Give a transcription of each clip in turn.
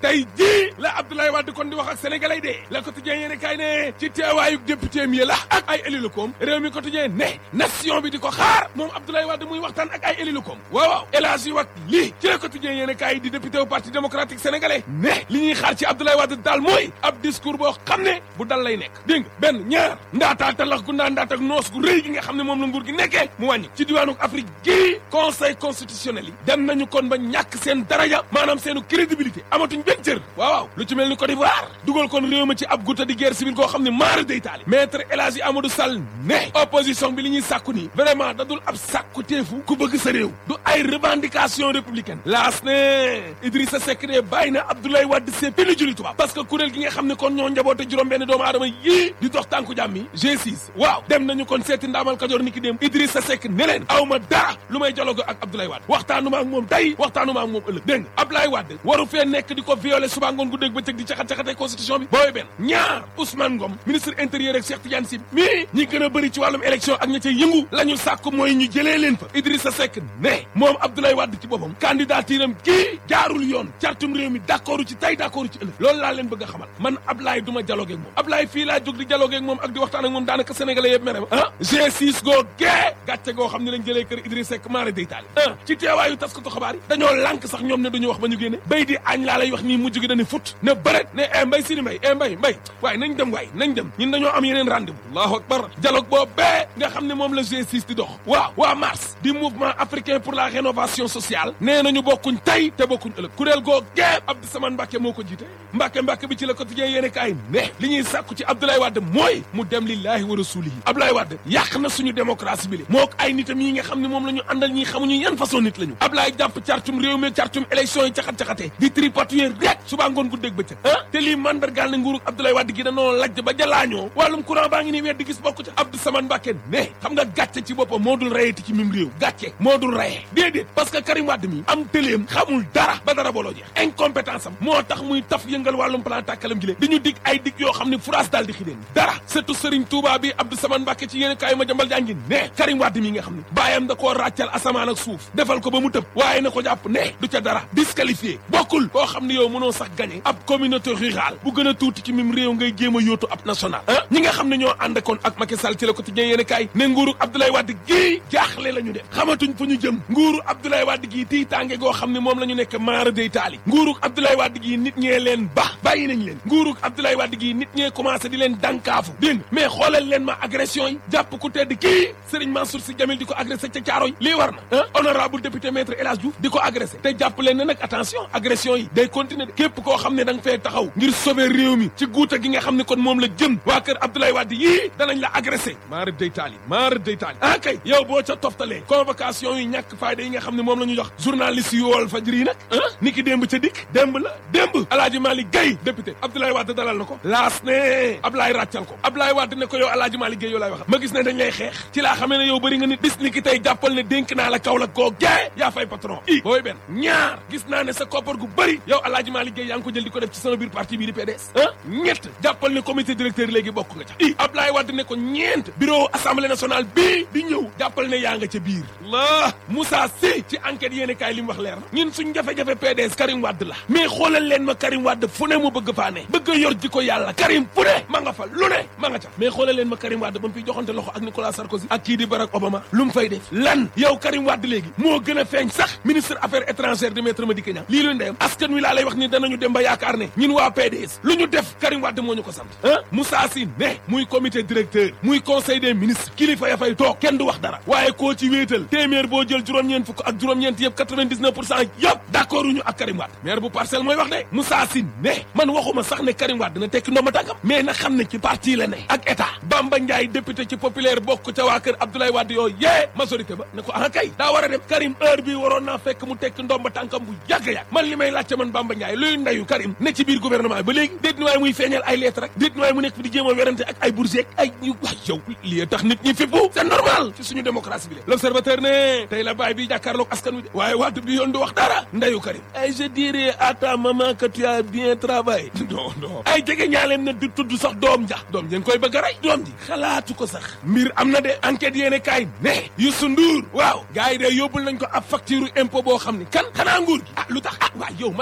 tey jii la Abdoulaye Wade kon di wax ak sénégalais de la quotidien yéene kaay ne ci teewaayu député mi la ak ay élus locaux réew mi quotidien ne nation bi di ko xaar moom Abdoulaye Wade muy waxtaan ak ay élus locaux waaw waaw élage yu wax lii ci la quotidien yéene kaay di député au parti démocratique sénégalais ne li ñuy xaar ci Abdoulaye Wade daal mooy ab discours boo xam ne bu dal lay nekk dégg nga benn ñaar ndaataa talax gu ndaa ndaat ak noos gu rëy gi nga xam ne moom la nguur gi nekkee mu wàññi ci diwaanu Afrique gii conseil constitutionnel yi dem nañu kon ba ñàkk seen daraja maanaam seenu crédibilité amatuñ benn cër waaw waaw lu ci mel ni Côte d'Ivoire dugal kon réew ma ci ab gutta di guerre civile koo xam ne maara day taali maître El Hadji Amadou Sall ne opposition bi li ñuy sàkku nii vraiment dadul ab sàkku teefu ku bëgg sa réew du ay revendication républicaine laas ne Idrissa Seck de bàyyi na Abdoulaye Wade c'est pili juli tubaab parce que kuréel gi nga xam ne kon ñoo njaboote juróom benn doomu aadama yii di dox tànku jàmm yi G6 waaw dem nañu kon seeti ndaamal Kajoor ni ki dem Idrissa Seck ne leen aw ma dara lu may dialogue ak Abdoulaye Wade waxtaanuma ak moom tey waxtaanuma ak moom ëllëg dégg nga Abdoulaye Wade waru fee nekk di ko violer suba ngoon gu dégg bëccëg di caxat-caxatee constitution bi booy benn ñaar Ousmane Ngom ministre intérieur ak Cheikh Tidiane Sy mii ñi gën a bëri ci wàllum élection ak ña ca yëngu la ñu sàkk mooy ñu jëlee leen fa Idrissa Seck ne moom Abdoulaye Wade ci boppam candidature am kii jaarul yoon cartum réew mi d'accord ci tey d'accord ci ëllëg loolu laa leen bëgg a xamal man Abdoulaye du ma dialogue ak moom Abdoulaye fii laa jóg di dialogue ak moom ak di waxtaan ak moom daanaka sénégalais yëpp mere ma ah G6 goo gee gàcce goo xam ne lañ jëlee kër Idrissa Seck maara day taali ah ci teewaayu taskatu xabaar yi dañoo lànk sax ñoom ne duñu wax ba ñu génne bay di añ laa lay wax nii mujj gi dañu fut ne bëret ne e mbay sini mbay e mbay mbay waaye nañ dem waay nañ dem ñun dañoo am yeneen rendez-vous allahu akbar dialogue boo bee nga xam ne moom la G6 di dox waaw waa mars di mouvement africain pour la rénovation sociale nee nañu bokkuñ tey te bokkuñ ëllëg kuréel goo gee Abdou Samane Mbacke moo ko jiite Mbacke Mbacke bi ci la quotidien yéene kaay ne li ñuy sàkku ci Abdoulaye Wade mooy mu dem lillahi wa rasulihi Abdoulaye Wade yàq na suñu démocratie bi le moo ko ay nitam yi nga xam ne moom la ñu àndal ñi xamuñu yan façon nit la ñu Abdoulaye jàpp cartum réew mi cartum élection yi caxat-caxatee di tripatouiller rek suba ngoon gu dégg bëccëg ah te lii mandargaal ne nguurug Abdoulaye Wade gi danoo lajj ba jalaañoo wàllum courant baa ngi nii weer di gis bokku ca Abdou Samane Mbacke ne xam nga gàcce ci boppam moo dul rayeti ci mim réew gàcce moo dul rayee déedéet parce que Karim Wade mi am tëleem xamul dara ba dara booloo jeex incompétence am moo tax muy taf yëngal wàllum plan tàkkalam gi lee di ñu dig ay dig yoo xam ne France daal di xideen dara surtout Serigne Touba bi Abdou Samane Mbacke ci yéen kaay ma jambal jàngi ne Karim Wade mi nga xam ne bàyyam da koo ràccal asamaan ak suuf defal ko ba mu tëb waaye na ko jàpp ne du ca dara disqualifié bokkul koo xam ne yow mënoo sax gagné ab communauté rurale bu gën a tuuti ci mim réew ngay jéem a yóotu ab national ah ñi nga xam ne ñoo ànd kon ak Macky Sall ci la quotidien yéen kaay ne nguuru Abdoulaye Wade gii jaaxle la ñu def xamatuñ fu ñu jëm nguuru Abdoulaye Wade gii tiitaange goo xam ne moom la ñu nekk maara day taali nguuru Abdoulaye Wade gii nit ñee leen ba bàyyi nañ leen nguuru Abdoulaye Wade gii nit ñee commencé di leen dànkaafu dégg nga mais xoolal leen ma agression yi jàpp ku tedd kii Serigne Mansour Sy Djamil di ko agressé ca Caaroy lii war na ah honorable député maître El Hadj Diouf di ko agressé te jàpp leen ne nag attention agression yi day continuer de képp koo xam ne da nga fee taxaw ngir sauver réew mi ci guuta gi nga xam ne kon moom la jëm waa kër Abdoulaye Wade yii danañ la agressé maara day taali maara day taali ah kay yow boo ca toftalee convocation yi ñàkk fayda yi nga xam ne moom la ñu jox journaliste yu Walf Fadjri yi nag ah ni ki démb ca dikk démb la démb Alaaji Malick Gueye député Abdoulaye Wade dalal na ko laas ne Abdoulaye ràccal ko Abdoulaye Wade ne ko yow Alaaji Malick Gueye yow laay wax ma gis ne dañ lay xeex ci laa xamee ne yow bëri nga nit bis ni ki tey jàppal ne dénk naa la kaw la koo gee yaa fay patron i booy benn ñaar gis naa ne sa koppar gu bëri yow Alaaji Malick Gueye yaa ngi ko jël di ko def ci sama biir parti bii di PDS ah ñett jàppal ne comité directeur léegi bokk nga ca i Abdoulaye Wade ne ko ñeent bureau assemblée nationale bii di ñëw jàppal ne yaa nga ca biir la Moussa Sy ci enquête yéene kaay li mu wax leer na ñun suñ jafe-jafe PDS Karim Wade la mais xoolal leen ma Karim Wade fu ne mu bëgg faa ne bëgg a yor ji ko yàlla Karim fu ne ma nga fa lu ne ma nga ca mais xoolal leen ma Karim Wade ba mu fiy joxante loxo ak Nicolas Sarkozy ak kii di Barack Obama lu mu fay def lan yow Karim Wade léegi moo gën a feeñ sax ministre affaires étrangères di maître Madické Niang lii lu ndeyam askan wi laa lay wax ni danañu dem ba yaakaar ne ñun waa PDS lu ñu def Karim Wade moo ñu ko sant ah Moussa Sy ne muy comité directeur muy conseil des ministres kilifa ya fay toog kenn du wax dara waaye koo ci wéetal téeméer boo jël juróom-ñeent fukk ak juróom-ñeent yëpp 99 pour cent yëpp d'accord uñu ak Karim Wade maire bu parcelle mooy wax de Moussa Sy ne man waxuma sax ne Karim Wade dina tekki ndomba tànkam mais na xam ne ci parti la ne ak état Bamba Ndiaye député ci populaire bokk ca waa kër Abdoulaye Wade yooyu yee majorité ba ne ko ah kay daa war a dem Karim heure bi waroon naa fekk mu tekki ndomba tànkam bu yàgg-yàgg man li may laajte man Bamba Ndiaye luy ndeyu Karim ne ci biir gouvernement bi ba léegi déet ni waaye muy feeñal ay lettre rek déet ni waaye mu nekk fi di jéem a werante ak ay bourgeois ak ay ñu waay yow lii tax nit ñi fippu c'est normal ci suñu démocratie bi le l'observateur ne tey la baay bi jàkkaarloog askan wi de waaye Wade bi yoon du wax dara ndeyu Karim ay je dirais à ta maman que tu as bien travaillé non non ay jege ñaaleem ne du tudd sax doom ja doom ja koy bëgg a rey doom ji xalaatu ko sax mbir am na de enquête yéene kaay ne Youssou Ndour waaw gars yi de yóbbul nañ ko ab facture impôt boo xam ni kan xanaa nguur gi ah lu tax ah waay yow ma ni ñoom daal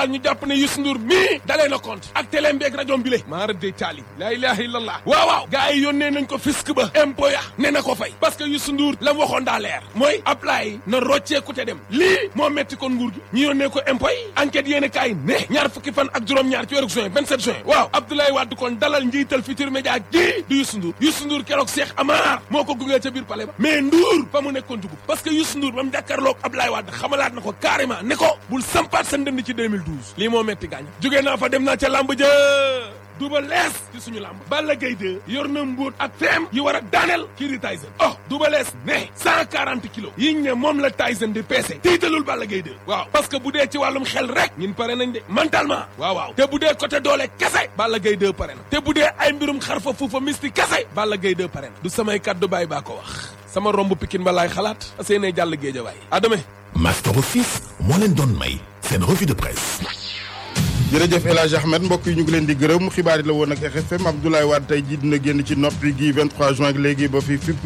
daal ñu jàpp ne Youssou Ndour mii dalee na compte ak télé mbeeg rajo bi le maara de taali laa ilaha illallah waaw waaw gars yi yónnee nañ ko fisc ba impôt ya ne na ko fay parce que Youssou Ndour la mu waxoon daa leer mooy apply na rocceeku te dem lii moo metti kon nguur gi ñu yónnee ko impôt yi enquête yéen kaay ne ñaar fukki fan ak juróom-ñaar ci weeru juin 27 juin waaw Abdoulaye Wade kon dalal njiital Futurs Médias gi di Youssou Ndour Youssou Ndour keroog Cheikh Amar moo ko gungee ca biir palais ba mais Ndour fa mu nekkoon dugub parce que Youssou Ndour ba mu jàkkaarloog Abdoulaye Wade xamalaat na ko carrément ne ko bul sampaat sa ndënd ci 2012 lii moo metti gaañ jógee naa fa dem naa ca lamb ja duba lees ci suñu lamb Balla Gaye 2 yor na mbóot ak feem yi war a daaneel kii di Tyson oh duba lees ne 140 kilos yiñ ne moom la Tyson di peese tiitalul Balla Gaye 2 waaw parce que bu dee ci wàllum xel rek ñun pare nañ de mentalement waaw waaw te bu dee côté doole kese Balla Gaye 2 pare na te bu dee ay mbirum xarfa fuufa misti kese Balla Gaye 2 pare na du samay kàddu baay baa ko wax sama romb pikin ba laay xalaat aseenee jàll géejawaay adame Master Office moo leen doon may seen revue de presse jërëjëf El Hadj Ahmed mbokk yi ñu ngi leen di gërëm xibaar yi la woon ak RFM Abdoulaye Wade tey jii dina génn ci noppi gi 23 juin ak léegi ba fi